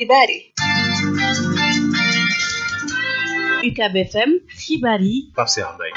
xibaar yi UCAB FM xibaar yi Pape Cheikh Mbaye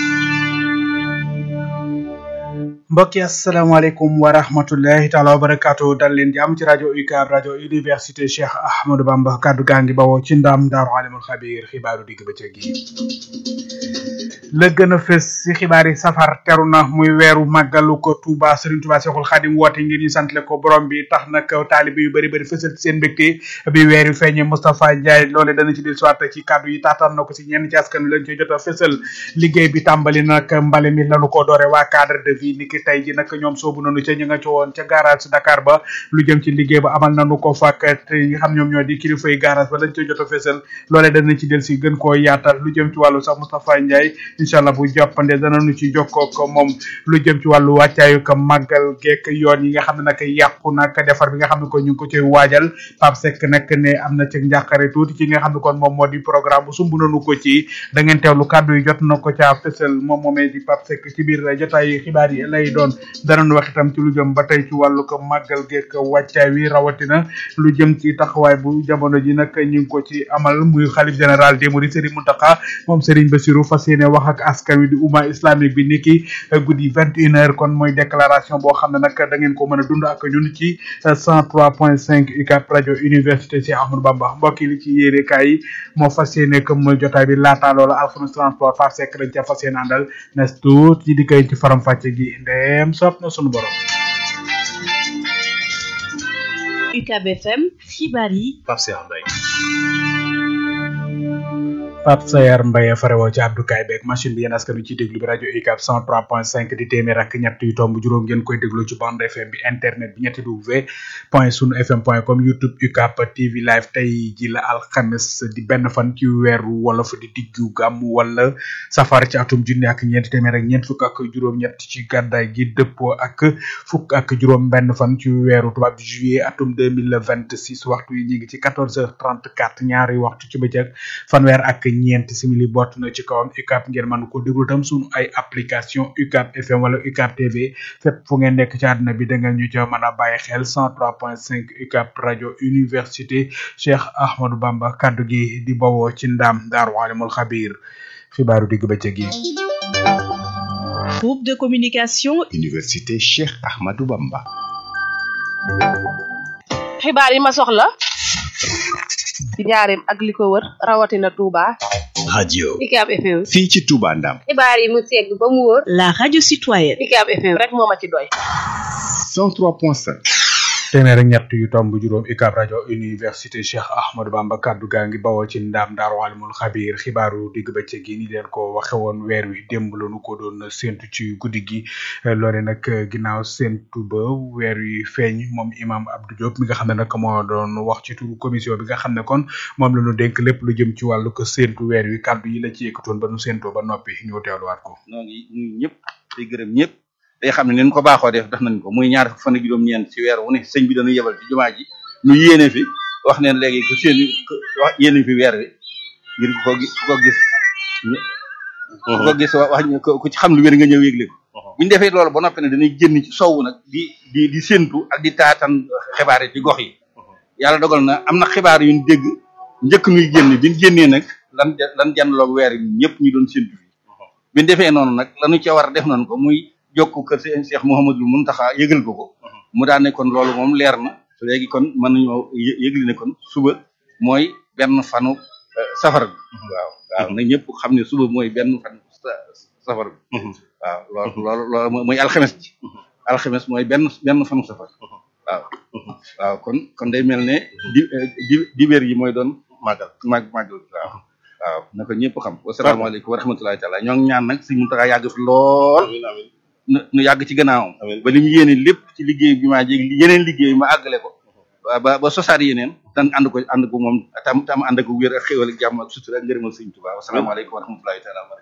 mbokk yi asalaamaaleykum wa rahmatullahi taala wa barakaatu dal leen jàmm ci rajo UCAB rajo université Cheikh Ahmadou Bamba kaddu gaa ngi bawoo ci ndam daaru alimul xabir xibaaru digg bëccëg yi la gën a fës si xibaar yi safar teru na muy weeru màggalu ko Touba Serigne Touba Cheikhul Khadim woote ngir ñu santle ko borom bi tax nag taalibe yu bëri bëri fësal seen mbégte bi weer yu feeñee Moustapha Ndiaye loole dana ci dellusiwaat ci kaddu yi taataan na ko si ñenn ci askan wi lañ koy jot a fësal liggéey bi tàmbali nag mbale mi lanu ko doore waa cadre de vie niki tey ji nag ñoom soobu nañu ca ñu nga ci woon ca garage Dakar ba lu jëm ci liggéey ba amal nañu ko fàkk te ñi nga xam ñoom ñoo di kilifa yi garage ba lañ koy jot a fësal loole dana ci del si gën koo yaatal lu jëm ci wàllu sax Moustapha Ndiaye incha allah bu jàppande danañu ci jokkoo ko moom lu jëm ci wàllu wàccaayu ko màggal geek yoon yi nga xam ne nag yàqu nag defar bi nga xam ne ko ñu ngi ko ciy waajal Pape Seck nag ne am na ci njàqare tuuti ci nga xam ne kon moom moo di programme bu sumb nañu ko ci da ngeen teewlu kàddu yi jot na ko caa fësal moom moomee di Pape Seck ci biir jotaay xibaar yi lay doon danañu wax itam ci lu jëm ba tey ci wàllu ko màggal geek wàccaay wi rawatina lu jëm ci taxawaay bu jamono ji nag ñu ngi ko ci amal muy xalif général des mourides Serigne Mountakha moom Serigne Bassirou fas yéene wax ak askan wi di umma islamique bi niki guddi vingt une heure kon mooy déclaration boo xam ne nag da ngeen ko mën a dund ak ñun ci cent trois point cinq UCAB rajo université Cheikh Ahmadou Bamba mbokk yi li ci yéene kaay yi moo fas yéene comme mooy jotaay bi laataa loolu alxames transport far sekk dañ ca fas yéene àndal nes tuut yi di koy ci faram fàcce gi ndeem soob na sunu borom UCAB FM xibaar yi Pape Cheikh Mbaye Pape Sayar Mbaye farewoo ci abdukaay beeg machine bi yéen askan wi ciy déglu bi rajo UCAB 103.5 di téeméer ak ñett yu tomb juróom ngeen koy déglu ci bande FM bi internet bi ñetti w point sunu fm point com youtube UCAB TV live tey ji la alxames di benn fan ci weeru wolof di diggu gàmm wala safar ci atum junni ak ñeenti téeméer ak ñeent fukk ak juróom-ñett ci gàddaay gi dëppoo ak fukk ak juróom benn fan ci weeru tubaab juillet atum 2026 waxtu yi ñu ngi ci 14h34 ñaari waxtu ci bëccëg fanweer ak ñeent simili bott na ci kawam UCAB ngeen mën ko déglu tam sunu ay application UCAB FM wala UCAB TV fépp fu ngeen nekk ci àdduna bi da ngeen ñu ca mën a bàyyi xel 103.5 UCAB rajo université Cheikh Ahmadou Bamba kaddu gi di bawoo ci ndam Daaru Alimul Xabir xibaaru digg bëccëg yi. groupe de communication université Cheikh Ahmadou Bamba. xibaar yi ma soxla ci njaareem ak li ko wër rawatina Touba. radio UCAB FM. fii ci Touba Ndam. xibaar yi mu segg ba mu wóor. la radio citoyenne UCAB FM rek moo ma ci doy. 103.5. téeméer ak ñett yu tomb juróom UCAB rajo université Cheikh Ahmadou Bamba kaddu gaa ngi bawoo ci ndaam daaru alimul xabir xibaaru digg bëccëg gi ni leen ko waxe woon weer wi démb la nu ko doon séntu ci guddi gi loole nag ginnaaw séntu ba weer wi feeñ moom imam Abdou Diop mi nga xam ne nag moo doon wax ci turu commission bi nga xam ne kon moom la ñu dénk lépp lu jëm ci wàllu ko séntu weer wi kaddu yi la ci yëkkatoon ba nu séntoo ba noppi ñu teewluwaat ko. noo ngi nuyu ñëpp di gërëm ñëpp day xam ne leen ko baaxoo def def nañ ko muy ñaar fan ak juróom-ñeent ci weer wu ne sëñ bi dañu yebal ci jumaa ji nu yéene fi wax neen léegi ku seen wax yéene fi weer wi ngir ku ko gis ku ko gis ku ko gis wax ku ci xam lu wér nga ñëw yëgle ko bu ñu defee loolu ba noppi ne dañuy génn ci sowwu nag di di di séntu ak di taatan xibaar yi ci gox yi yàlla dogal na am na xibaar yu ñu dégg njëkk nuy génn bi ñu génnee nag lan lan janloog weer yi ñëpp ñu doon séntu fi bi ñu defee noonu nag lañu ca war a def nañ ko muy jokku kër seen Cheikh Mouhamadul Muntaxa yëgal ko ko mu daan ne kon loolu moom leer na léegi kon mën nañoo yëgli ne kon suba mooy benn fanu safar bi waaw waaw na ñëpp xam ne suba mooy benn fan safar bi waaw loolu loolu loolu mooy alxames ji alxames mooy benn benn fanu safar waaw waaw kon kon day mel ne di di dibéer yi mooy doon màggal màgg màggal waaw waaw na ko ñëpp xam wasalaamaaleykum wa rahmatulahi taala ñoo ngi ñaan nag Sëñ Muntaxa yàgg fi lool nu yàgg ci gannaawam ba li mu yéene lépp ci liggéey bi maa jéeg yeneen liggéey ma àggale ko ba ba sosaat yeneen tan ànd ko ànd ko moom tam tam ànd ko wér ak xéwal ak jàmm ak sutura ak ngërëmal Sëñ Tuubaa wasalaamaaleykum wa rahmatulahi taala wa barakatu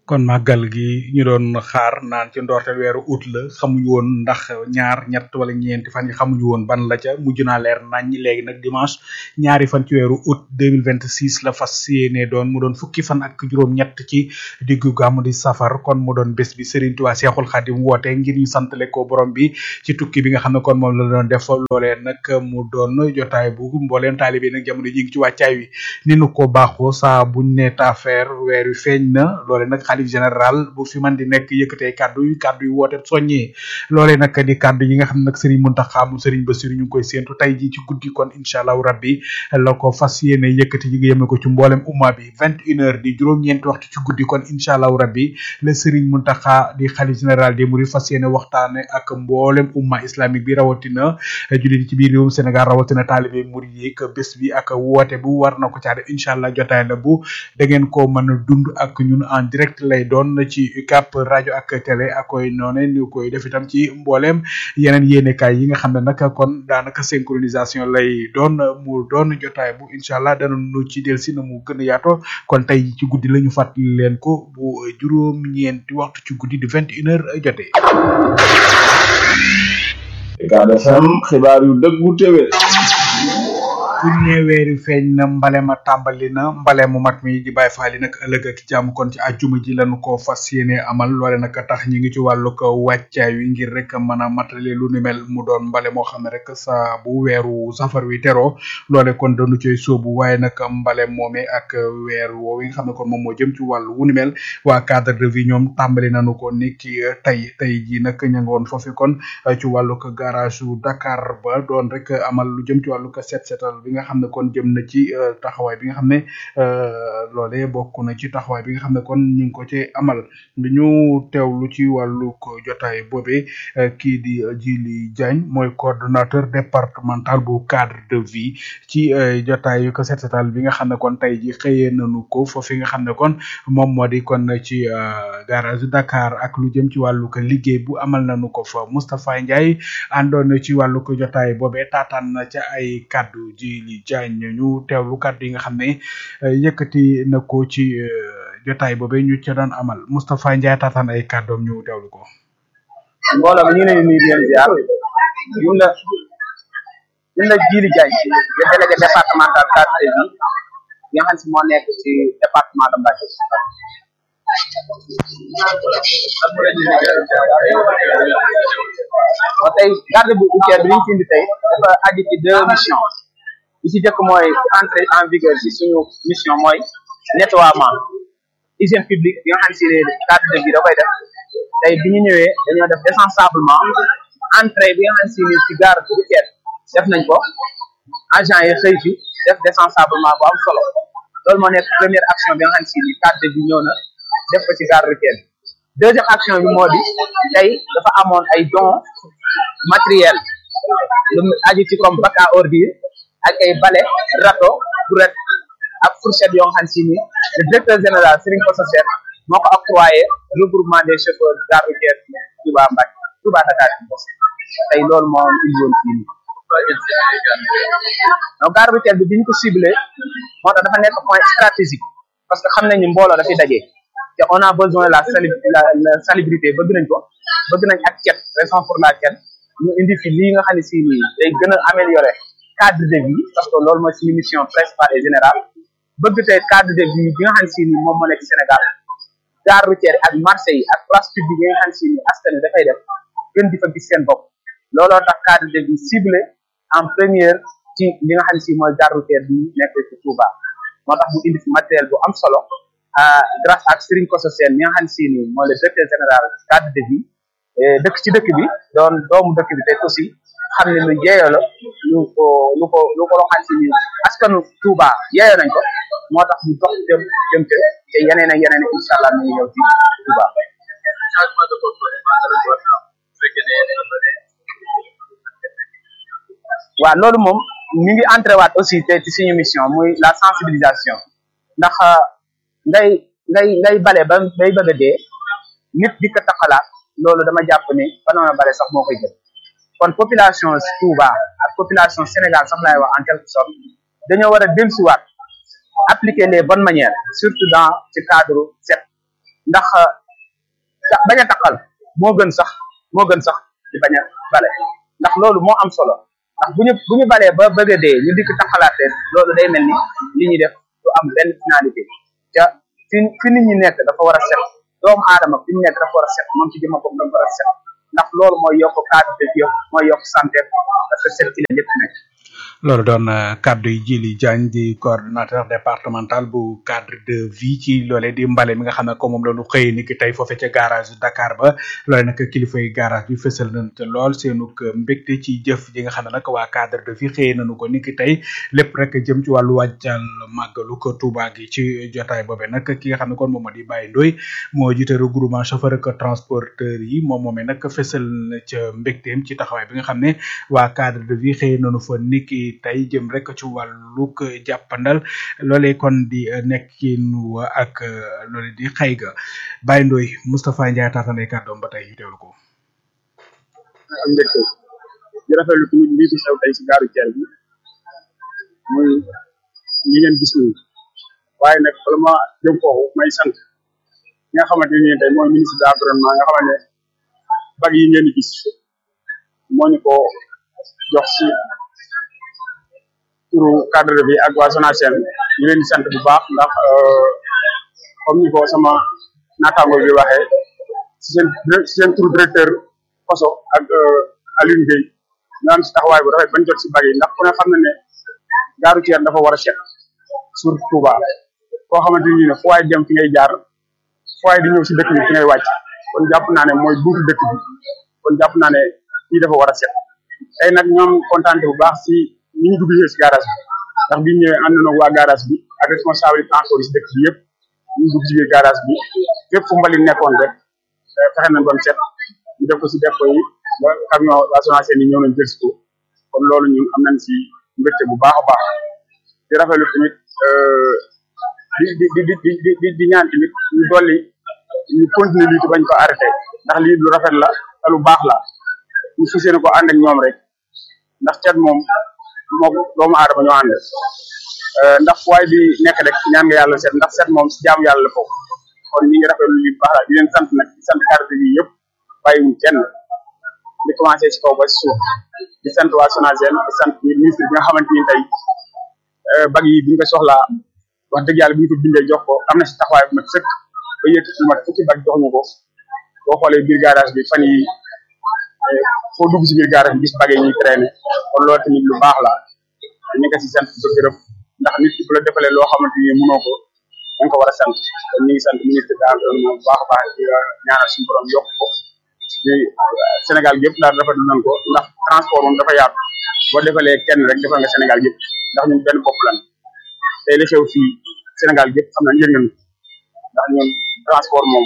kon màggal gi ñu doon xaar naan ci ndorteel weeru août la xamuñu woon ndax ñaar ñett wala ñeenti fan yi xamuñu woon ban la ca mujj naa leer nañ léegi nag dimanche ñaari fan ci weeru août 2026 la fas yéene doon mu doon fukki fan ak juróom-ñett ci diggu gàmmu di safar kon mu doon bés bi Serigne Touba Cheikhoul Khadim woote ngir ñu santale ko borom bi ci tukki bi nga xam ne kon moom la doon def loolee nag mu doon jotaay bu mbooleem taalibe nag jamono ji ngi ci wàccaay wi ni nu ko baaxoo saa buñ ne taafeer weer wi feeñ na loole nag xalif général bu fi man di nekk yëkkatee kàddu yu kàddu yu woote soññee loolee nag di kàddu yi nga xam ne nag Serigne Mountakha mu Serigne Bassirou ñu ngi koy séentu tey ji ci guddi kon incha allahu rabbi la ko fas yéene yëkkati yi nga yeme ko ci mboolem umma bi vingt une heure di juróom-ñeenti waxtu ci guddi kon incha allahu rabbi le Serigne Mountakha di xalif général des Mourides fas yéene waxtaane ak mboolem umma islamique bi rawatina jullit ci biir réewum Sénégal rawatina taalibe murid yi ak bés bi ak woote bu war na ko caa def incha allah jotaay la bu da ngeen ko mën a dund ak ñun en direct lay doon ci UCAP rajo ak télé ak koy noone ñu koy def itam ci mboolem yeneen yéenekaay yi nga xam ne nag kon daanaka synchronisation lay doon mu doon jotaay bu incha allah dana nu ci del si na mu gën a yaato kon tey ci guddi la ñu fàttali leen ko bu juróom-ñeenti waxtu ci guddi di vingt une heure jotee. Ucab FM xibaar yu dëggu téwé bu ñu nee weeri feeñ na mbale ma tàmbali na mbale mu mag mi di bàyyi faali nag ëllëg ak jàmm kon ci àjjuma ji lañu ko fas yéene amal loole nag tax ñi ngi ci wàllu ko wàccaay wi ngir rek mën a matale lu ni mel mu doon mbale moo xam ne rek sa bu weeru safar wi teroo loole kon dañu coy sóobu waaye nag mbale moome ak weer woowu nga xam ne kon moom moo jëm ci wàllu wu ni mel waa cadre de vie ñoom tàmbali nañu ko ni ki tey tey ji nag ña nga woon foofu kon ci wàllu ko garage u Dakar ba doon rek amal lu jëm ci wàllu ko set setal bi nga xam ne kon jëm na ci taxawaay bi nga xam ne loolee bokk na ci taxawaay bi nga xam ne kon ñu ngi ko ci amal ñu teewlu ci wàllu ko jotaay boobee kii di Djili Diagne mooy coordonnateur départemental bu cadre de vie ci jotaay ko set setal bi nga xam ne kon tey ji xëyee nañu ko foofu nga xam ne kon moom moo di kon ci garage Dakar ak lu jëm ci wàllu ko liggéey bu amal nañu ko fa Moustapha Ndiaye àndoon ci wàllu ko jotaay boobee taataan na ca ay kaddu ji li Diagne ñu teewlu kaddu yi nga xam ne yëkkati na ko ci jotaay boobee ñu ca doon amal Moustapha Ndiaye taataan ay kàddoom ñu teewlu ko. mbooloo mi ñu ngi leen di nuyu di leen ziar ñun la ñun la Djili Diagne le délégué départemental cadre de vie bi nga xam si moo nekk ci département de Mbacké. waaw tey garde bu routière bi li ñu fi indi tey dafa aju ci deux missions bi ci jëkk mooy entrée en vigueur ci suñu mission mooy nettoiement hygiène publique bi nga xam si ne cadre de vie da koy def tey bi ñu ñëwee dañoo def désensablement entrée bi nga xam si ne ci gare routière def nañ ko agent yi xëy fi def désensablement bu am solo loolu moo nekk première action bi nga xam si ni cadre de vie ñëw na def ko ci gare routière deuxième action bi moo di tey dafa amoon ay dons matériel lu aju ci comme bac à ordures ak ay balai râteau brouette ak fourchette yoo xam si ni le directeur général Serigne Kosso Sène moo ko octroyé regroupement des chauffeurs gare routière Touba Mbacké Touba Dakar tey loolu moo indi woon fii nii donc gare routière bi bi ñu ko ciblé moo tax dafa nekk point stratégique parce que xam nañ ni mbooloo dafay daje te on a besoin la sali la la salubrité bëgg nañ ko bëgg nañ ak cet raison pour laquelle ñu indi fi lii nga xam ne si nii day gën a améliorer cadre de vie parce que loolu mooy suñu mission principale et générale bëgg tey cadre de vie bi nga xam ne si nii moom moo nekk Sénégal gare routière ak marché yi ak place publique yi nga xam ne si nii askan wi dafay def gën di fa gis seen bopp looloo tax cadre de vie ciblé en première ci li nga xam ne si mooy gare routière bi nekk ci Touba moo tax mu indi fi matériel bu am solo grâce ak Serigne Kosso Sène mi nga xam ne si nii mooy le directeur général cadre de vie dëkk ci dëkk bi doon doomu dëkk bi te aussi xam ne lu yeeyoo la lu ko lu ko lu ko loo xam si ni askanu Touba yeeyoo nañ ko moo tax ñu dox jëm jëm te te yeneen ak yeneen incha allah mi ngi ñëw ci Touba. waaw loolu moom mi ngi entré waat aussi te ci suñu mission muy la sensibilisation ndax ngay ngay ngay bale ba bay bëgg a dee nit di ko taxalaat loolu dama jàpp ne banoon a bale sax moo koy jël kon population Touba ak population Sénégal sax laay wax en quelque sorte dañoo war a dellusiwaat appliquer les bonnes manières surtout dans ci cadre set ndax tax bañ a taqal moo gën sax moo gën sax di bañ a bale ndax loolu moo am solo ndax bu ñu bu ñu balee ba bëgg a dee ñu dikk taqalaat leen loolu day mel ni li ñuy def du am benn finalité ca fi fi nit ñi nekk dafa war a set doomu aadama fi ñu nekk dafa war a set moom ci jëma bopp dafa war a set ndax loolu mooy yokk cadre de vie mooy yokk santé parce que set ci la lépp nekk loolu doon kaddu yi Jili Diagne di coordonnateur départemental bu cadre de vie ci loolee di mbale mi nga xam ne ko moom la ñu xëy ni ki tey foofe ca garage Dakar ba loole nag kilifa yi garage bi fësal nañ te lool seenuk mbégte ci jëf ji nga xam ne nag waa cadre de vie xëy nañu ko ni ki tey lépp rek jëm ci wàllu wàccal màggalu ko Touba gi ci jotaay boobe nag ki nga xam ne kon moom moo di Baye Ndoy moo jiite regroupement chauffeur ak transporteur yi moom moomee nag fësal na ca mbégteem ci taxawaay bi nga xam ne waa cadre de vie xëy nañu fa niki tey jëm rek ci wàllug jàppandal loolee kon di nekkin wa ak loole di xëy ga Baye Ndoy Moustapha Ndiaye taatanay kàddoom ba tey ñu teewlu ko ak mbégte di rafetlu tamit lii fi xew tey si gaaru Thiel bi muy ñi ngeen gis nii waaye nag bala ma jëm foofu may sant ñi nga xamante ne tey mooy ministre de l'environnement nga xamante ne bag yi ngeen di gis moo ñu ko jox si turu cadre bi ak waa SONACEL ñu leen di sant bu baax ndax comme ni ko sama naataango bi waxee si seen si seen turu directeur Koso ak Alioune Gueye ñu am si taxawaay bu rafet bañ jot si bag yi ndax ku ne xam na ne gaaru Thiel dafa war a set surtout Touba koo xamante ni ne fu waay dem fi ngay jaar fu waay di ñëw si dëkk bi fi ngay wàcc kon jàpp naa ne mooy buntu dëkk bi kon jàpp naa ne fii dafa war a set tey nag ñoom kontaan bu baax si ni ñu dugg si garage bi ndax bi ñu ñëwee ànd na waa garage bi ak responsable transport yi si dëkk bi yëpp ñu dugg si biir garage bi fépp fu mbalit nekkoon rek fexe nañ ba mu set ñu def ko si dépôt yi ba camion waa SONACEL yi ñëw nañ jël si ko kon loolu ñun am nañ si mbégte bu baax a baax di rafetlu tamit di di di di di di di ñaan tamit ñu dolli ñu continuer lii te bañ ko arrêté ndax lii lu rafet la te lu baax la ñu fas yéene ko ànd ak ñoom rek ndax cet moom moo doomu aadama ñoo ànd ndax fu waay di nekk rek ñaan nga yàlla set ndax set moom si jaamu yàlla la foofu kon ñi ngi rafetlu lii bu baax la di leen sant nag di sant carte yi yëpp bàyyiwuñ kenn di commencé si kaw ba si suuf di sant waa SONACEL di sant ministre bi nga xamante ni tey bag yi bi ñu ko soxlaa wax dëgg yàlla bi ñu ko bindee jox ko am na si taxawaay bu mat sëkk ba yëkkati lu mat fukki bag jox ñu ko boo xoolee biir garage bi fan yi foo dugg si biir garage bi gis bag yi ñuy traîner kon loolu tamit lu baax la ñu ko si sant ba gërëm ndax nit ki bu la defalee loo xamante ni mënoo ko da nga ko war a sant kon ñu ngi sant ministre de l'environnement bu baax a baax di ñaanal suñu borom yokk ko di Sénégal yëpp daal rafetlu nañ ko ndax transport moom dafa yaatu boo defalee kenn rek defal nga Sénégal yëpp ndax ñun benn bopp lan tey li xew fii Sénégal yëpp xam nañ yëg nañ ndax ñun transport moom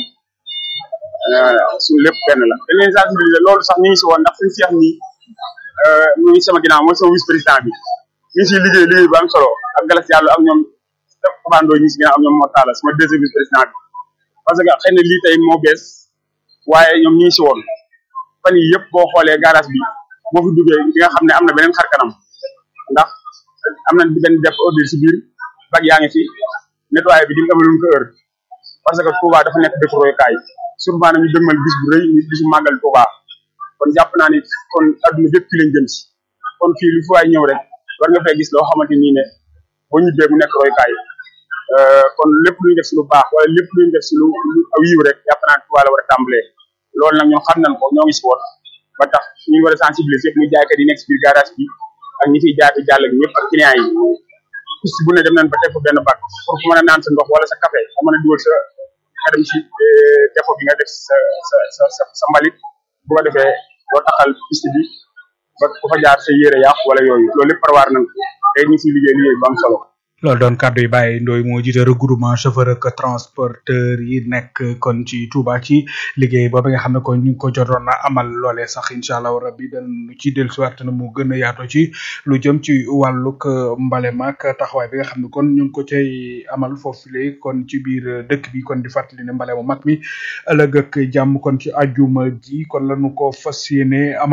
suñu lépp benn la dañ leen sensibiliser loolu sax ñu ngi si woon ndax suñu seex nii mu ngi sama ginnaaw mooy sama vice président bi ñu ngi siy liggéey liggéey bu am solo ak galas yàlla ak ñoom commando ñu si ginnaaw ak ñoom moo taala sama deuxième vice président bi parce que xëy na lii tey moo bees waaye ñoom ñu ngi si woon fan yi yëpp boo xoolee garage bi boo fi duggee di nga xam ne am na beneen xar kanam ndax am na benn def ordre si biir bag yaa ngi fi nettoyé bi di nga amaloon ko heure parce que Touba dafa nekk dëkk royukaay surtout maanaam ñu dëgmal bis bu rëy ñu bisu màggal Touba kon jàpp naa ni kon adduna bépp fi lañ jëm si kon fii lu fi waay ñëw rek war nga fay gis loo xamante nii ne boo ñibbee mu nekk royukaay kon lépp lu ñu def si lu baax wala lépp lu ñu def si lu aw yiw rek jàpp naa Touba la war a tàmbalee loolu nag ñun xam nañ ko ñoo ngi si woon ba tax ñu ngi war a sensibiliser yëpp muy jaaykat yi nekk si biir garage bi ak ñi fiy jaay jàll ak ñëpp ak client yi piste bu ne dem nañ ba teg ko benn bac pour ku mën a naan sa ndox wala sa café nga mën a dugal sa nga dem si dépôt bi nga def sa sa sa sa sa mbalit bu ko defee doo taxal piste bi ba ku fa jaar sa yére yàqu wala yooyu loolu lépp prévoir nañ ko tey ñu siy liggéey liggéey bu am solo loolu doon kàddu yi Baye Ndoye moo jiite regroupement chauffeur ak transporteur yi nekk kon ci Touba ci liggéey boobu nga xam ne kon ñu ngi ko jotoon na amal loolee sax incha allah rabbi dañu ci dellusiwaat na mu gën a yaatoo ci lu jëm ci wàllug mbale maak taxawaay bi nga xam ne kon ñu ngi ko cay amal foofule kon ci biir dëkk bi kon di fàttali ne mbale mu mag mi ëllëg ak jàmm kon ci ajuma ji kon lañu ko fas yéene amal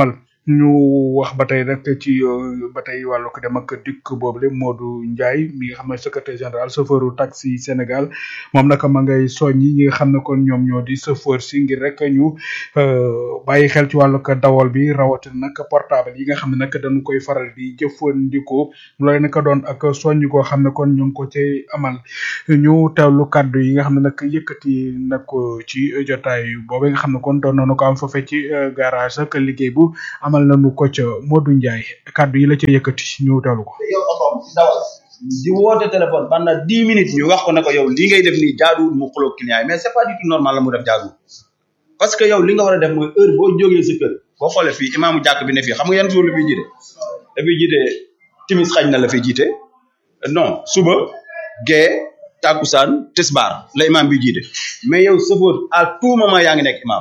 ñu wax ba tey rek ci euh, ba tey wàllu ko dem ak dikk boobu le Modou Ndiaye mi nga xam ne secrétaire général chauffeuru taxi Sénégal moom nag ma ngay soññi ñi nga xam ne kon ñoom ñoo di chauffeur si ngir rek ñu euh, bàyyi xel ci wàllu ko dawal bi rawatina nag portable yi nga xam ne nag dañu koy faral di jëfandikoo loolu nag doon ak soññ koo xam ne kon ñu ngi ko cay amal ñu teewlu kaddu yi nga xam ne nag yëkkati na ko ci jotaay boobu nga xam ne kon doon nañu ko am foofee ci euh, garage ak liggéey bu amal nañu ko ca Modou Ndiaye kaddu yi la ca yëkkati ñu teewlu ko. yow otoom di dawal di woote téléphone pendant dix minutes ñu wax ko ne ko yow li ngay def nii jaaduwul mu xuloo client yi mais c'est pas du tout normal la mu def jaaduwul parce que yow li nga war a def mooy heure boo jógee sa kër boo xoolee fii imaamu jàkk bi ne fii xam nga yan jour la fiy jiite dafay jiite timis xañ na la fiy jiite non suba gee takkusaan tisbaar la imaam bi jiite mais yow sëfoor à tout moment yaa ngi nekk imaam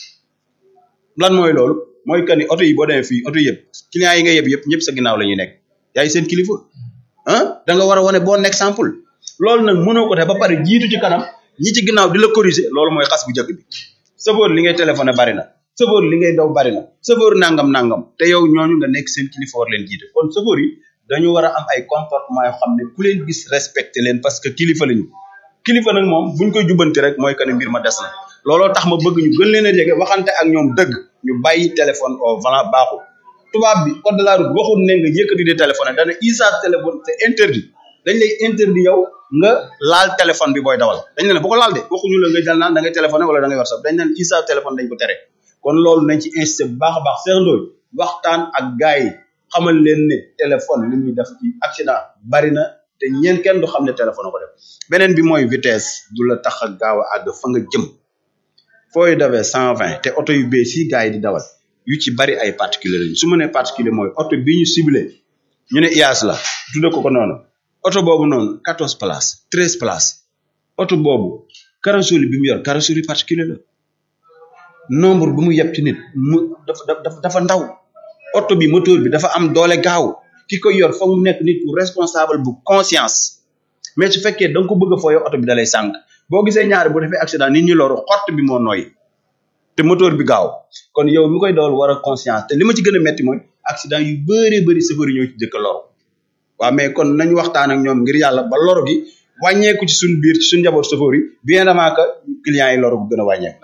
lan mooy loolu mooy que ni oto yi boo demee fii oto yëpp clients yi nga yëpp yëpp ñëpp sa ginnaaw la ñuy nekk yaay seen kilifa ah da nga war a wane bon exemple loolu nag mënoo ko def ba pare jiitu ci kanam ñi ci ginnaaw di la corriger loolu mooy xas bu njëkk bi sëfoor li ngay téléphoné bari na sëfoor li ngay daw bari na sëfoor nangam nangam te yow ñooñu nga nekk seen kilifa war leen jiite kon sëfoor yi dañu war a am ay comportement yoo xam ne ku leen gis respecté leen parce que kilifa lañu kilifa nag moom buñ koy jubbanti rek mooy que ne mbir ma des na looloo tax ma bëgg ñu gën leen a jege waxante ak ñoom dëgg ñu bàyyi téléphone au volant baaxul tubaab bi code de la route waxul ne nga yëkkati di téléphone dana usage téléphone c'est interdit dañ lay interdit yow nga laal téléphone bi booy dawal dañ ne la bu ko laal de waxuñu la nga jël naan da ngay téléphoné wala da ngay whatsapp dañ naan usage téléphone dañ ko tere kon loolu nañ ci insisté bu baax a baax Cheikh Ndoye waxtaan ak gars yi xamal leen ne téléphone li muy def ci accident bari na te ñeen kenn du xam ne téléphone ko def beneen bi mooy vitesse du la tax a gaaw a àgg fa nga jëm fooy dawee cent vingt te oto yu bees yi gars yi di dawal yu ci bari ay particulier lañu su ma nee particulier mooy oto bi ñu ciblé ñu ne IAS la tudde ko ko noonu oto boobu noonu quatorze places treize places oto boobu carrosserie bi mu yor carrosserie particulier la nombre bi mu yeb ci nit mu dafa dafa dafa ndaw oto bi moteur bi dafa am doole gaaw ki ko yor fa mu nekk nit ku responsable bu conscience mais su fekkee da nga ko bëgg a fooyoo oto bi da lay sànq boo gisee ñaari bu defee accident nit ñi loru xott bi moo nooy te moteur bi gaaw kon yow mi koy dawal war a conscience te li ma ci gën a metti mooy accident yu bëree bëri chauffeur yi ñoo ci jëkk a loru waaw mais kon nañu waxtaan ak ñoom ngir yàlla ba loru gi wàññeeku ci suñu biir ci suñu njaboot chauffeur yi bien avant que clients yi loru bu gën a wàññeeku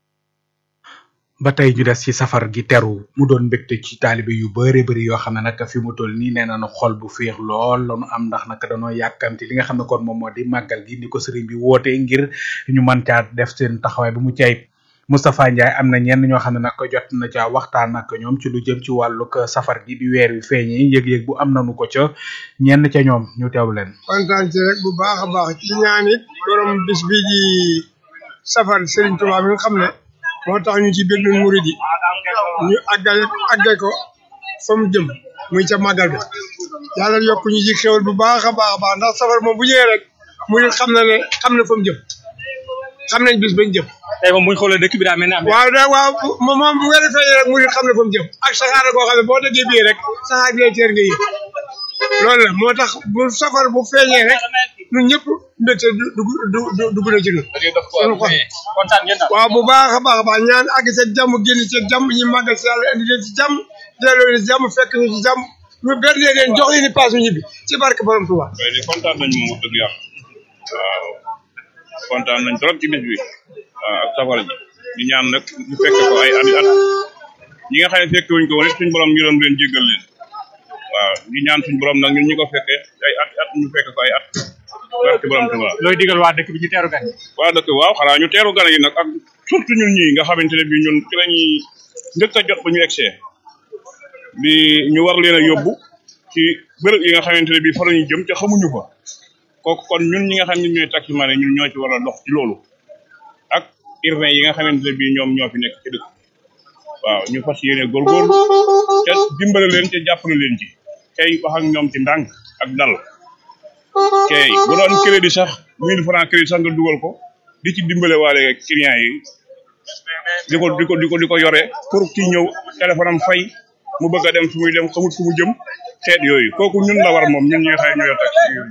ba tey ñu des ci safar gi teru mu doon mbégte ci taalibe yu bëre bëri yoo xam ne nag fi mu toll nii nee nañu xol bu féex lool lañu am ndax nag dañoo yàkkamti li nga xam ne kon moom moo di màggal gi ni ko sëriñ bi woote ngir ñu mën caa def seen taxawaay bu mu cayib Moustapha Ndiaye am na ñenn ñoo xam ne nag jot na caa waxtaan ak ñoom ci lu jëm ci wàllug safar gi bi weer wi feeñee yëg-yëg bu am nañu ko ca ñenn ca ñoom ñu teew leen. kontaan ci rek bu baax a baax ci ñaan it borom bis bi di safar Serigne Touba mi nga xam ne moo tax ñu ci biir ñun murid yi ñu àggale àggale ko fa mu jëm muy ca màggal bi yàlla yokk ñu ci xéwal bu baax a baax a baax ndax safar moom bu ñëwee rek murid xam na ne xam na fa mu jëm xam nañ bis bañ jëm. tey moom bu ñu xoolee dëkk bi daa mel ne am waaw da waaw moom moom bu weer feeñee rek murid xam na fa mu jëm ak saxaar koo xam ne boo déggee bii rek saxaar gi lay teer nga yëg loolu la moo tax bu safar bu feeñee rek ñun ñëpp mbégte du du du dugg na ci ñun. suñu xol kontaan ngeen daal. waaw bu baax a baax a baax ñaan àgg ci jàmm génn ci jàmm ñi màggal si yàlla indi leen ci jàmm delloo leen ci jàmm fekk ñu ci jàmm ñu benn leen jox leen ni paas ñu ñibbi ci barke borom Tuubaa. waaye de kontaan nañ moom wax dëgg yàlla waaw kontaan nañ trop ci bis bi waaw ak safar ji di ñaan nag ñu fekk ko ay at at ñi nga xam ne fekk wuñ ko woon it suñ borom yërëm leen jéggal leen waaw di ñaan suñ borom nag ñun ñi ko fekkee ay at at ñu fekk ko ay at barke borom Tuubaa looy digal waa dëkk bi ñu teeru gan waa dëkk waaw xanaa ñu teeru gan yi nag ak surtout ñun ñii nga xamante ne bii ñun ci la ñuy njëkk a jot ba ñu egsee di ñu war leen a yóbbu ci bërëb yi nga xamante ne bii fa la ñu jëm te xamuñu fa kooku kon ñun ñi nga xam ne ñooy taximan yi ñun ñoo ci war a dox ci loolu ak urbain yi nga xamante ne bii ñoom ñoo fi nekk ci dëkk waaw ñu fas yéene góorgóorlu te dimbale leen te jàppale leen ci tey wax ak ñoom ci ndànk ak dal kay bu doon crédit sax mille francs crédit sax nga dugal ko di ci dimbale waale client yi di ko di ko di ko di ko yore pour kii ñëw téléphone am fay mu bëgg a dem fu muy dem xamut fu mu jëm xeet yooyu kooku ñun la war moom ñun ñi nga xam ne ñoo yor taxi yooyu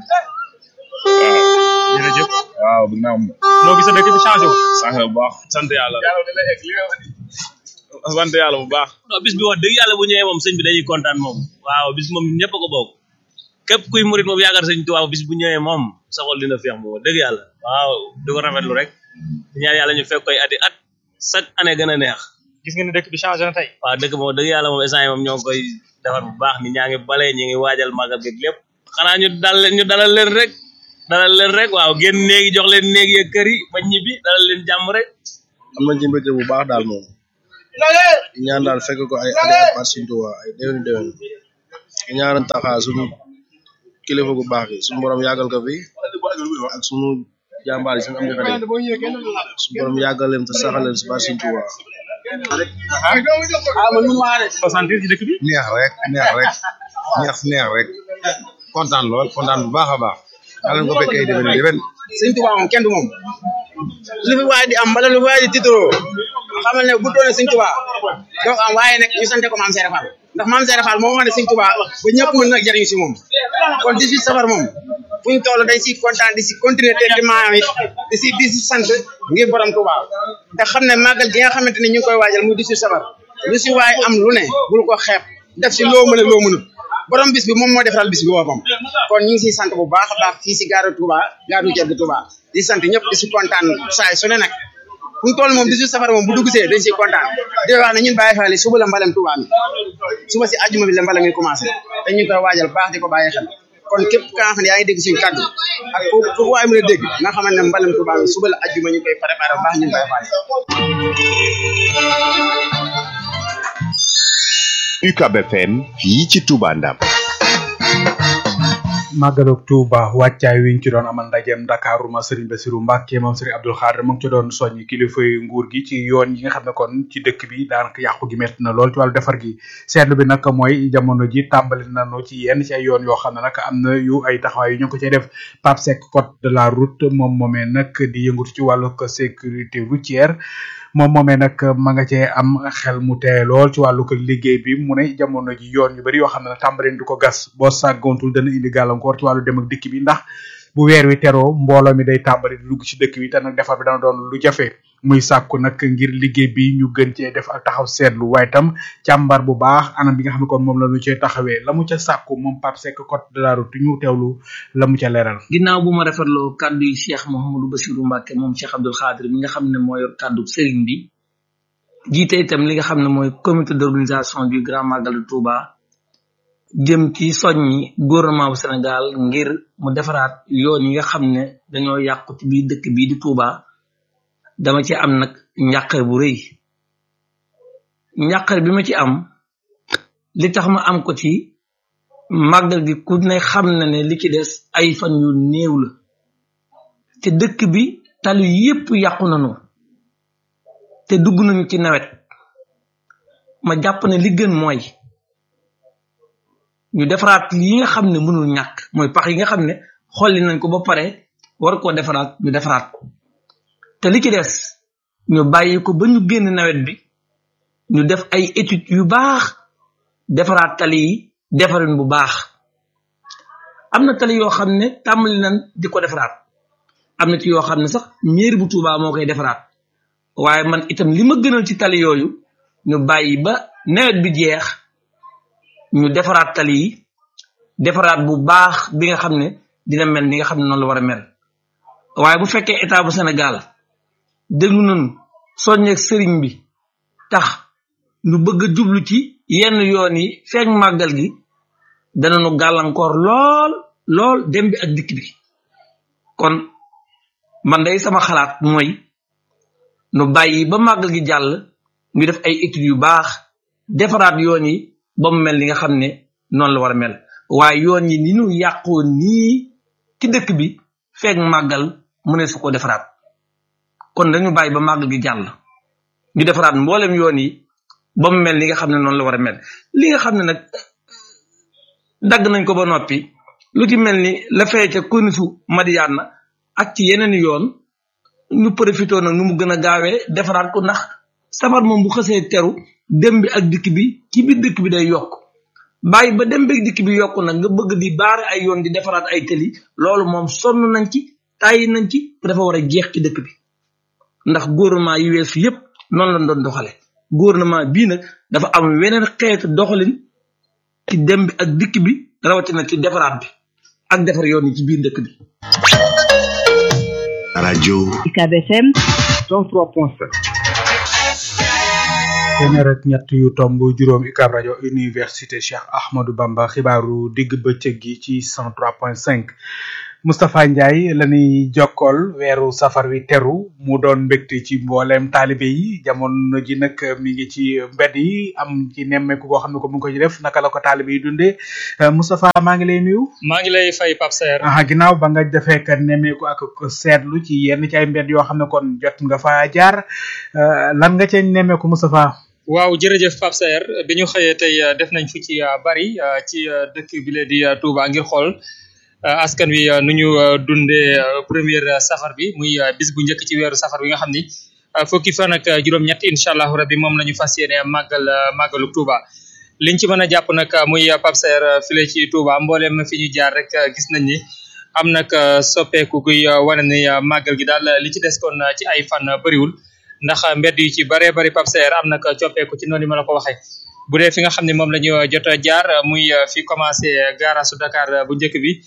waaw jërëjëf waaw ginnaaw noo gis sa dëkk bi changé wu sax bu baax sant yàlla sant yàlla bu baax. non bis bi wax dëgg yàlla bu ñëwee moom sëñ bi dañuy kontaan moom waaw bis moom ñëpp a ko bokk képp kuy murit moom yaakaar sëñ Tuubaa bis bu ñëwee moom sa xol dina feex moom wax dëgg yàlla waaw di ko rafetlu rek di ñaan yàlla ñu fekk koy ati at chaque année gën a neex gis nga ne dëkk bi changé na tey waaw dëkk moom dëgg yàlla moom instant yi moom ñoo ngi koy defar bu baax ni ñaa ngi bale ñi ngi waajal màggal gi lépp xanaa ñu dal ñu dalal leen rek dalal leen rek waaw génn néegi jox leen néegi ya kër yi ba ñibbi dalal leen jàmm rek am nañ ci mbégte bu baax daal moom ñaan daal fekk ko ay ade at par Sëriñ Tuubaa ay déwén déwén ñaan taxaa suñu kilifa gu baax yi suñu borom yàggal ko fi ak suñu jàmbaar yi suñu am defare suñu borom yàggal leen te saxal leen si par Sëriñ Tuubaa ah man mun maa rek sentir ci dëkk bi neex rek neex rek neex neex rek kontaan lool kontaan bu baax a baax yàlla na ko fekkee ay déwén déwén sëñ Tuubaa moom kenn du moom lu fi waay di am wala lu fi waay di tiitaroo xamal ne bu doone sëñ Tuubaa donc am waaye nag ñu sante ko maam Seera Fall ndax maam Seera Fall moo wax ne sëñ Tuubaa ba ñëpp mën nag jariñu si moom kon 18 safar moom fu ñu toll day si kontaan di si continuer te di maam it di si di si sant ngir borom Tuubaa te xam ne màggal gi nga xamante ne ñu ngi koy waajal muy 18 safar lu si waay am lu ne bul ko xeeb def si loo mën a loo mënut borom bis bi moom moo defaral bis bi boppam kon ñu ngi siy sant bu baax a baax fii si gaaru Touba gaaru jedd Touba di sant ñëpp di si kontaan saay su ne nag fu ñu toll moom di si safara moom bu dugg see dañ siy kontaan di wax ne ñun bàyyi xel suba la mbalem Touba mi suba si àjjuma bi la mbalem mi commencé te ñu ngi koy waajal baax di ko bàyyi xel kon képp ka nga xam ne yaa ngi dégg suñu kàddu ak fu fu waay mën a dégg nga xamante ne mbalem Touba mi suba la àjjuma ñu koy préparé bu baax ñun bàyyi xel UCAB FM fii ci Touba Ndam màggalug Tuuba wàccaay wiñ ci doon amal ndajeem Ndakaaru ma Serigne Bassirou Mbacke moom Serigne Abdoul Khadr mu ngi ci doon soññ kilifa yu nguur gi ci yoon yi nga xam ne kon ci dëkk bi daanaka yàqu gi métti na lool ci wàllu defar gi seetlu bi nag mooy jamono ji tàmbali nañu ci yenn ci ay yoon yoo xam ne nag am na yu ay taxawaay yu ñu ko cay def Pape Seck code de la route moom moomee nag di yëngatu ci wàllu sécurité routière moom moomee nag ma nga cee am xel mu tee lool ci wàllu ko liggéey bi mu ne jamono ji yoon yu bari yoo xam ne tàmbaleen du ko gas boo sàggoontul dana indi gàllankoor ci wàllu dem ak dikk bi ndax bu weer wi teroo mbooloo mi day tàmbali di dugg ci dëkk bi te nag defar bi dana doon lu jafe muy sàkku nag ngir liggéey bi ñu gën cee def ak taxaw seetlu waaye tam càmbar bu baax anam bi nga xam ne kon moom la ñu cee taxawee la mu ca sàkku moom Pape Seck code de la route ñu teewlu la mu ca leeral ginnaaw bu ma rafetloo kàddu yi Cheikh Mouhamadou Bassirou Mbacke moom Cheikh Abdoul Khadr mi nga xam ne moo yor kàddu sëriñ bi jiite itam li nga xam ne mooy comité d'organisation du grand magal de Touba jëm ci soññi gouvernement bu Sénégal ngir mu defaraat yoon yi nga xam ne dañoo yàqu ci biir dëkk bii di Touba dama ci am nag njàqare bu rëy njàqare bi ma ci am li tax ma am ko ci màggal gi ku ne xam na ne li ci des ay fan yu néew la te dëkk bi tali yépp yàqu nañu te dugg nañu ci nawet ma jàpp ne li gën mooy ñu defaraat yi nga xam ne mënul ñàkk mooy pax yi nga xam ne xolli nañ ko ba pare war koo defaraat ñu defaraat ko te li ci des ñu bàyyi ko ba ñu génn nawet bi ñu def ay études yu baax defaraat tali yi defarin bu baax am na tali yoo xam ne tàmbali nañ di ko defaraat am na ci yoo xam ne sax mairie bu Touba moo koy defaraat waaye man itam li ma gënal ci tali yooyu ñu bàyyi ba nawet bi jeex ñu defaraat tali yi defaraat bu baax bi nga xam ne dina mel ni nga xam ne noonu la war a mel waaye bu fekkee état bu Sénégal déglu nañu soññeeg sëriñ bi tax ñu bëgg a jublu ci yenn yoon yi feeg màggal gi danañu gàllankoor lool lool dem bi ak dikk bi kon man day sama xalaat mooy nu bàyyi ba màggal gi jàll ñu def ay études yu baax defaraat yoon yi ba mu mel ni nga xam ne noonu la war a mel waaye yoon yi ni ñu yàqoo nii ci dëkk bi feeg màggal mu ne su ko defaraat kon dañu bàyyi ba màggal gi jàll ñu defaraat mboolem yoon yi ba mu mel ni nga xam ne noonu la war a mel li nga xam ne nag dagg nañ ko ba noppi lu ci mel ni la fee ca konisu Madiana ak ci yeneen yoon ñu profité nag nu mu gën a gaawee defaraat ko ndax safar moom bu xësee teru dem bi ak dikk bi ci biir dëkk bi day yokk bàyyi ba dem bi ak dikk bi yokk nag nga bëgg di baare ay yoon di defaraat ay tëli loolu moom sonn nañ ci tàyyi nañ ci dafa war a jeex ci dëkk bi ndax gouvernement yi weesu yépp noonu lañ doon doxale gouvernement bii nag dafa am weneen xeetu doxalin ci dem bi ak dikk bi rawatina ci defaraat bi ak defar yoon yi ci biir dëkk bi rajo UCAB FM 103.7 téeméer ak ñett yu tomb juróom UCAB rajo université Cheikh Ahmadou Bamba xibaaru digg bëccëg gi ci 103.5 Moustapha Ndiaye la ñuy jokkool weeru safar wi teru mu doon mbégte ci mboolem taalibe yi jamono ji nag mi ngi ci mbedd yi am ci nemmeeku boo xam ne ko mu ngi ko ci def naka la ko taalibe yi dundee Moustapha maa ngi lay nuyu. maa ngi lay fay Pape Saer. ah ginnaaw ba nga defee ka nemmeeku ak ko seetlu ci yenn ci ay mbedd yoo xam ne kon jot nga fa jaar lan nga ca nemmeeku Moustapha. waaw jërëjëf Pape Saer bi ñu xëyee tey def nañ fu ci bari ci dëkk bi la di Touba ngir xool. askan wi nu ñu dundee première safar bi muy bis bu njëkk ci weeru safar bi nga xam ni fukki fan ak juróom-ñett incha allahu rabbi moom la ñu fas yéene màggal màggalu Touba liñ ci mën a jàpp nag muy Pape Saer file ci Touba mboolem fi ñu jaar rek gis nañ ni am nag soppeeku guy wane ni màggal gi daal li ci des kon ci ay fan bëriwul ndax mbedd yu ci baree bari Pape Saer am nag coppeeku ci noonu ma la ko waxee bu dee fi nga xam ne moom la ñu jot a jaar muy fi commencé gaarasu Dakar bu njëkk bi.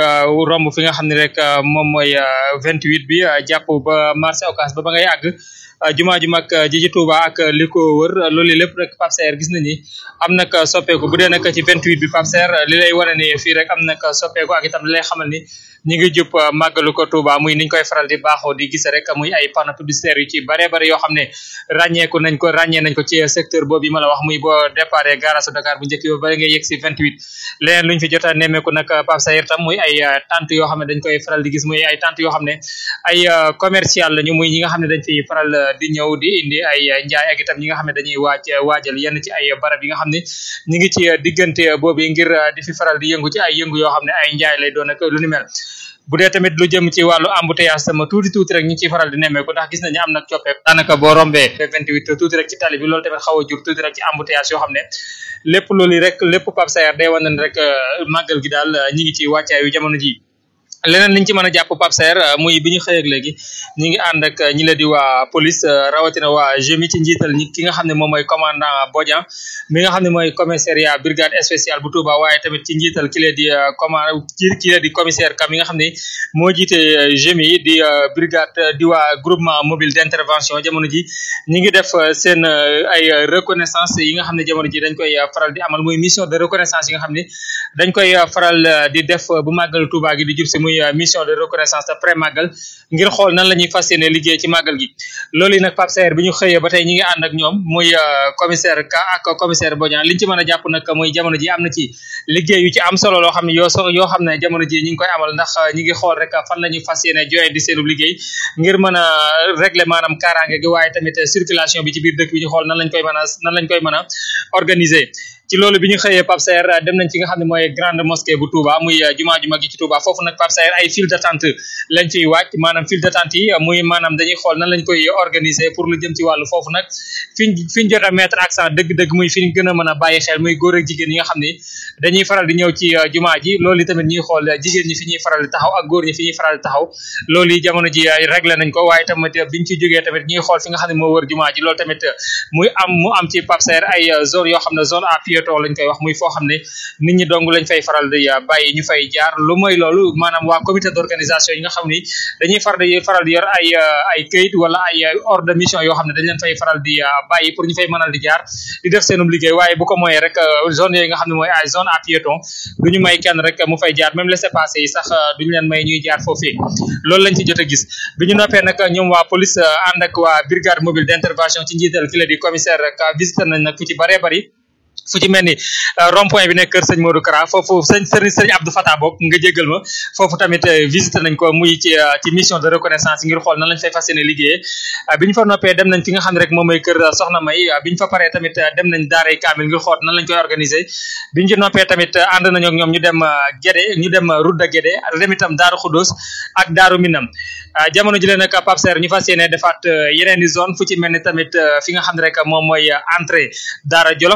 romb fi nga xam ne rek moom mooy vingt huit bi jàpp ba marché Ocass ba ba ngay àgg jumaa ju mag ji ci Touba ak li ko wër loolu lépp rek Pape Saer gis nañ ni am nag soppeeku bu dee nag ci vingt huit bi Pape Saer li lay wane ni fii rek am nag soppeeku ak itam li lay xamal ni ñi ngi jub màggalu ko Touba muy niñ koy faral di baaxoo di gis rek muy ay panneaux publicitaires yu ci bare bare yoo xam ne ràññeeku nañ ko ràññee nañ ko ci secteur boobu yi ma la wax muy boo départ garage Dakar bu njëkk ba ba ngay yegg si vingt huit leneen luñ fi jot a nemmeeku nag Pape Saer tam muy ay tente yoo xam ne dañ koy faral di gis muy ay tente yoo xam ne ay commercial lañu muy ñi nga xam ne dañ fi faral di ñëw di indi ay njaay ak itam ñi nga xam ne dañuy waaj waajal yenn ci ay barab yi nga xam ne ñi ngi ci diggante boobu ngir di fi faral di yëngu ci ay yëngu yoo xam ne ay njaay lay doon ak lu ni mel bu dee tamit lu jëm ci wàllu embouteillage sama tuuti tuuti rek ñu ciy faral di nemmeeku ndax gis nañu am nag coppeeku daanaka boo rombee vingt huit tuuti rek ci tali bi loolu tamit xaw a jur tuuti rek ci embouteillage yoo xam ne lépp loolu rek lépp Pape Saer day wane ne rek màggal gi daal ñi ngi ci wàccaay yu jamono ji leneen liñ ci mën a jàpp Pape Saer muy bi ñu xëy ak léegi ñi ngi ànd ak ñi la di waa police rawatina waa GMI ci njiital ñi ki nga xam ne moom mooy commandant Bodian mi nga xam ne mooy commissariat brigade spéciale bu Touba waaye tamit ci njiital ki la di command ki la di commissaire kam mi nga xam ne moo jiite GMI di brigade di waa groupement mobile d'intervention jamono ji ñi ngi def seen ay reconnaissance yi nga xam ne jamono ji dañ koy faral di amal muy mission de reconnaissance yi nga xam ne dañ koy faral di def bu màggal Touba gi di jub si muy mission de reconnaissance après màggal ngir xool nan la ñuy fas yéene liggéey ci màggal gi loolu yi nag Pape Saer bi ñu xëyee ba tey ñi ngi ànd ak ñoom muy commissaire Ka ak commissaire Bodian liñ ci mën a jàpp nag muy jamono ji am na ci liggéey yu ci am solo loo xam ne yoo so yoo xam ne jamono ji ñi ngi koy amal ndax ñi ngi xool rek fan la ñuy fas yéene joxe di seenu liggéey ngir mën a régler maanaam kaaraange gi waaye tamit circulation bi ci biir dëkk bi ñu xool nan lañ koy mën a nan lañ koy mën a organiser ci loolu bi ñu xëyee Pape Saer dem nañ fi nga xam ne mooy grande mosquée bu Touba muy jumaa ju mag yi ci Touba foofu nag Pape Saer ay file d'attente lañ fiy wàcc maanaam file d'attente yi muy maanaam dañuy xool nan lañ koy organiser pour lu jëm ci wàllu foofu nag fiñ fiñ jot a mettre accent dëgg-dëgg muy fiñ gën a mën a bàyyi xel muy góor ak jigéen yi nga xam ne dañuy faral di ñëw ci jumaa ji loolu tamit ñuy xool jigéen ñi fi ñuy faral di taxaw ak góor ñi fi ñuy faral di taxaw loolu yi jamono ji réglé nañ ko waaye tamit biñ ci jógee tamit ñuy xool fi nga xam ne moo wër jumaa ji loolu tamit muy am mu am ci Pape Saer ay zone yoo xam ne zone à piéton lañ koy wax muy foo xam ne nit ñi dong lañ fay faral di bàyyi ñu fay jaar lu mooy loolu maanaam waa comité d'organisation yi nga xam ni dañuy faral di faral di yor ay ay këyit wala ay ordre de mission yoo xam ne dañ leen fay faral di bàyyi pour ñu fay mënal di jaar di def seenum liggéey waaye bu ko mooyee rek zone yooyu nga xam ne mooy ay zone à piéton duñu may kenn rek mu fay jaar même laissez-passer yi sax duñu leen may ñuy jaar foofii loolu lañ ci jot a gis bi ñu noppee nag ñoom waa police ànd ak waa brigade mobile d'intervention ci njiital ki la di commissaire ka visité nañ nag fu ci baree bari fu ci mel ni rond point bi nekk kër sëñ Modou Kara foofu sëñ sëriñ sëriñ Abdou Fatah boog nga jéggal ma foofu tamit visité nañ ko muy ci ci mission de reconnaissance ngir xool nan lañ fay fas yéene liggéeyee bi ñu fa noppee dem nañ fi nga xam ne rek moom mooy kër Soxna May bi ñu fa paree tamit dem nañ daaray kaamil ngir xool nan lañ koy organiser bi ñu ci noppee tamit ànd nañu ak ñoom ñu dem Guédé ñu dem route de Guédé dem itam Daaru Xudóos ak Daaru Minam jamono ji leen nag Pape Saer ñu fas yéene defaat yeneen i zone fu ci mel ni tamit fi nga xam ne rek moom mooy entrée Daara Jolof dañ fay def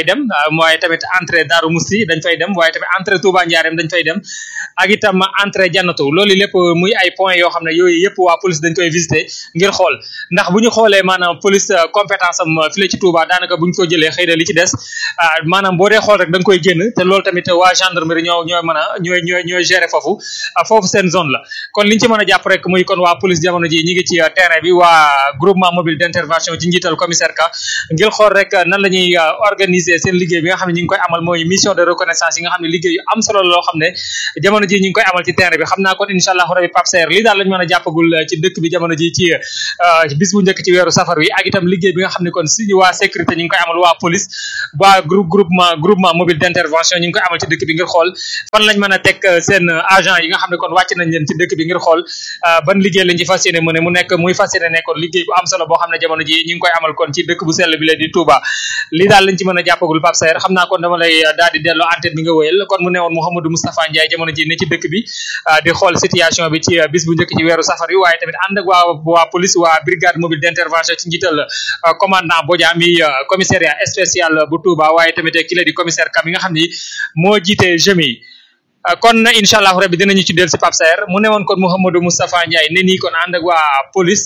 dem waaye tamit entrée Darou Moussi dañ fay dem waaye tamit entrée Touba Ndiarème dañ fay dem ak itam entrée Jannatu loolu lépp muy ay points yoo xam ne yooyu yëpp waa police dañ koy visiter ngir xool ndax bu ñu xoolee maanaam police compétence am fii la ci Touba daanaka bu ñu ko jëlee xëy na li ci des maanaam boo dee xool rek da nga koy génn te loolu tamit waa gendarmerie ñoo ñooy mën a ñooy ñooy ñooy gérer foofu foofu seen zone la kon liñ ci mën a jàpp rek muy kon waa police jamono ji ñi ngi ci terrain bi waa groupement mobile d'intervention ci njiital commissaire ka ngir xool rek nan la ñuy organiser seen liggéey bi nga xam ne ñi ngi koy amal mooy mission de reconnaissance yi nga xam ne liggéey yu am solo loo xam ne jamono ji ñi ngi koy amal ci terrain bi xam naa kon incha allahu rabi Pape Serre lii daal lañ mën a jàppagul ci dëkk bi jamono ji ci bis bu njëkk ci weeru safar wi ak itam liggéey bi nga xam ne kon si waa sécurité ñi ngi koy amal waa police waa groupe groupement groupement mobile d'intervention ñi ngi koy amal ci dëkk bi ngir xool fan lañ mën a teg seen agent yi nga xam ne kon wàcc nañ leen ci dëkk bi ngir xool ban liggéey lañ ci fas yéene mu ne mu nekk muy fas yéene nekkoon liggéey bu am solo boo xam ne jamono ji ñi ngi koy amal kon ci dëkk bu sell bi la di Touba lii daal lañ ci mën a jàppagul Pape Saer xam naa kon dama lay daal di delloo antenne bi nga wéyal kon mu newoon Mouhamadou Moustapha Ndiaye jamono ji ne ci dëkk bi di xool situation bi ci bis bu njëkk ci weeru safar yi waaye tamit ànd ak waa waa police waa brigade mobile d'intervention ci njiital commandant Bodia mi commissariat spécial bu Touba waaye tamit ki la di commissaire Kam mi nga xam ni moo jiite jemi kon incha allah rabbi dinañu ci dellu si Pape Saer mu newoon kon Mouhamadou Moustapha Ndiaye ne nii kon ànd ak waa police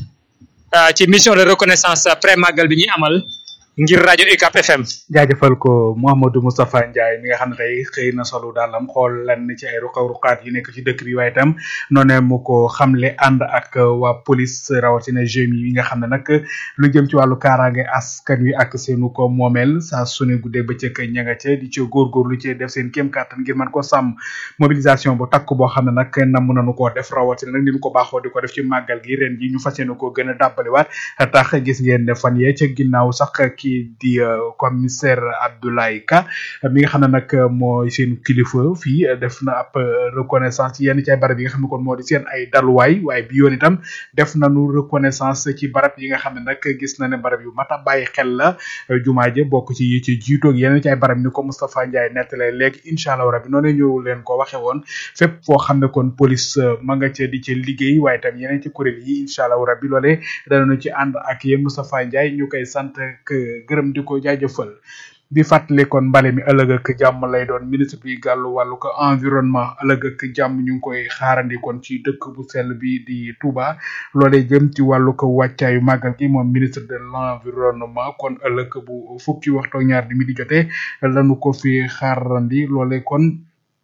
ci mission de reconnaissance pré màggal bi ñuy amal ngir rajo UCAP FM. jaajëfal ko Mouhamadou Moustapha Ndiaye mi nga xam ne tey xëy na solo daalam xool lan ci ay ruqa-ruqaat yu nekk ci dëkk bi waaye itam noonee mu ko xamle ànd ak waa police rawatina jeunes yi nga xam ne nag lu jëm ci wàllu kaaraange askan wi ak seenu ko moomeel saa su ne guddee bëccëg ña nga ca di ci góorgóorlu ci def seen kéem kàttan ngir mën ko sàmm mobilisation bu takk boo xam ne nag nam nañu koo def rawatina nag ni ñu ko baaxoo di ko def ci màggal gi ren ji ñu fas yéene koo gën a dàbbaliwaat tax gis ngeen ne fan yee ca ginnaaw sax kii di commissaire Abdoulaye Ka mi nga xam ne nag mooy seen kilifa fii def na ab reconnaissance ci yenn ci ay barab yi nga xam ne kon moo di seen ay daluwaay waaye bi yoon itam def nañu reconnaissance ci barab yi nga xam ne nag gis na ne barab yu mat a bàyyi xel la jumaa ja bokk ci yi ci jiitoog yenn ci ay barab ni ko Moustapha Ndiaye nettale léegi incha allah rabbi noonu ñëw leen ko waxe woon fépp foo xam ne kon police ma nga ca di ci liggéey waaye itam yeneen ci kuréel yi incha allah rabbi loolee danañu ci ànd ak yéen Moustapha Ndiaye ñu koy sant gërëm di ko jaajëfal di fàttali kon mbale mi ëllëg ak jàmm lay doon ministre bi gàllu wàllu ko environnement ëllëg ak jàmm ñu ngi koy xaarandi kon ci dëkk bu sell bi di Touba loolee jëm ci wàllu ko wàccaayu màggal gi moom ministre de l'environnement kon ëllëg bu fukki waxtu ak ñaar di mi di jotee lañu ko fi xaarandi loolee kon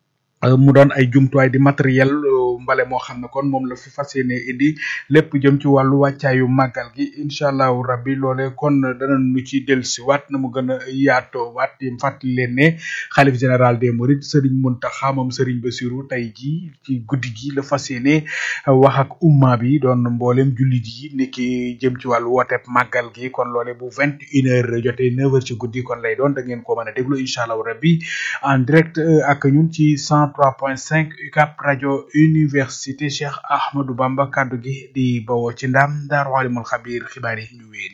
mu doon ay jumtuwaay di matériel mbale moo xam ne kon moom la fi fas yéene indi lépp jëm ci wàllu wàccaayu màggal gi incha allahu rabbi loole kon danañu ci dellusi waat na mu gën a yaatoo waat di fàttali leen ne xalif général des mourides Serigne Mountakha moom Serigne Bassirou tey ji ci guddi gi la fas yéene wax ak umma bi doon mboolem jullit yi niki jëm ci wàllu wooteeb màggal gi kon loole bu vingt une heure jotee neuf heures ci guddi kon lay doon da ngeen ko mën a déglu incha allahu rabbi en direct ak ñun ci cent trois point cinq UCAP rajo université Cheikh Ahmadou Bamba kaddu gi di bawoo ci ndam Daaru Alimul Xabiir xibaar yi ñu wéy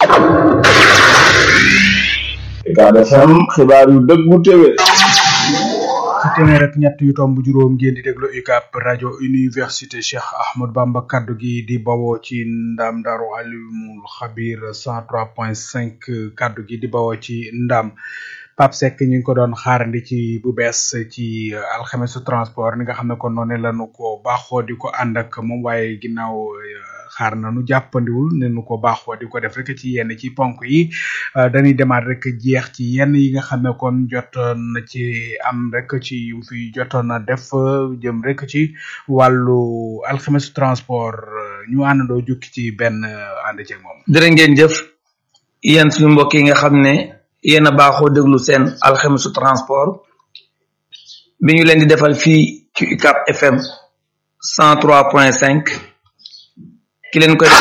UCAB FM xibaar yu dëggu téwé ci téeméer ak ñett yu tomb juróom ngeen di déglu UCAP rajo université Cheikh Ahmadou Bamba kaddu gi di bawoo ci ndam Daaru Alimul Xabiir cent trois point cinq kaddu gi di bawoo ci ndam Pape Seck ñu ngi ko doon xaarandi ci bu bees ci alxamesu transport ni nga xam ne kon noonu lañu ko baaxoo di ko ànd ak moom waaye ginnaaw xaar nañu jàppandiwul ne nu ko baaxoo di ko def rek ci yenn ci ponk yi dañuy demaat rek jeex ci yenn yi nga xam ne kon jotoon na ci am rek ci yu fi jotoon na def jëm rek ci wàllu alxamesu transport ñu àndandoo jukki ci benn ànd ceeg moom. jërë ngeen jëf yéen suñu mbokk yi nga xam ne. yéen a baaxoo déglu seen alxemisu transport bi ñu leen di defal fii ci UCAP FM cent trois point cinq ki leen koy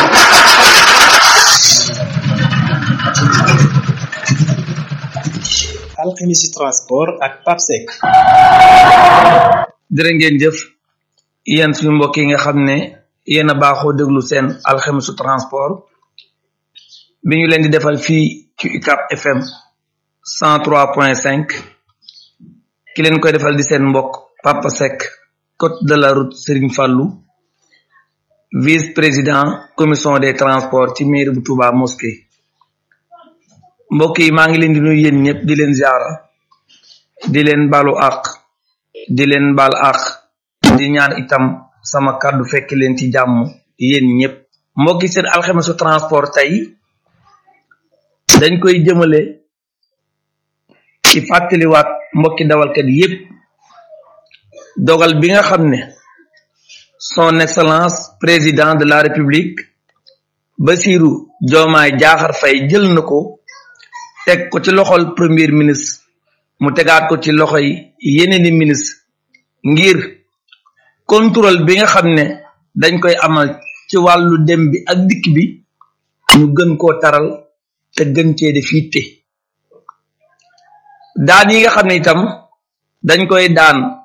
alxemisi transport ak papsec jërë ngeen jëf yéen suñu mbokk yi nga xam ne yéen a baaxoo déglu seen alxemisu transport bi ñu leen di defal fii ci UCAP FM cent trois point cinq ki leen koy defal di seen mbokk Papa Seck côte de la route Serigne Fallou vice président commission des transports ci mairie bu Touba mosquée mbokk yi maa ngi leen di nuyu yéen ñëpp di leen ziara di leen balu àq di leen bal àq di ñaan itam sama kàddu fekk leen ci jàmm yéen ñëpp mbokki seen alxamesu transport tey dañ koy jëmale ci fàttaliwaat mbokki dawalkat yépp dogal bi nga xam ne son excellence président de la république Bassirou Diomaye Diakhar Faye jël na ko teg ko ci loxol premier ministre mu tegaat ko ci loxoy yeneeni ministre ngir contrôle bi nga xam ne dañ koy amal ci wàllu dem bi ak dikk bi ñu gën koo taral te gën cee def yitte daan yi nga xam ne itam dañ koy daan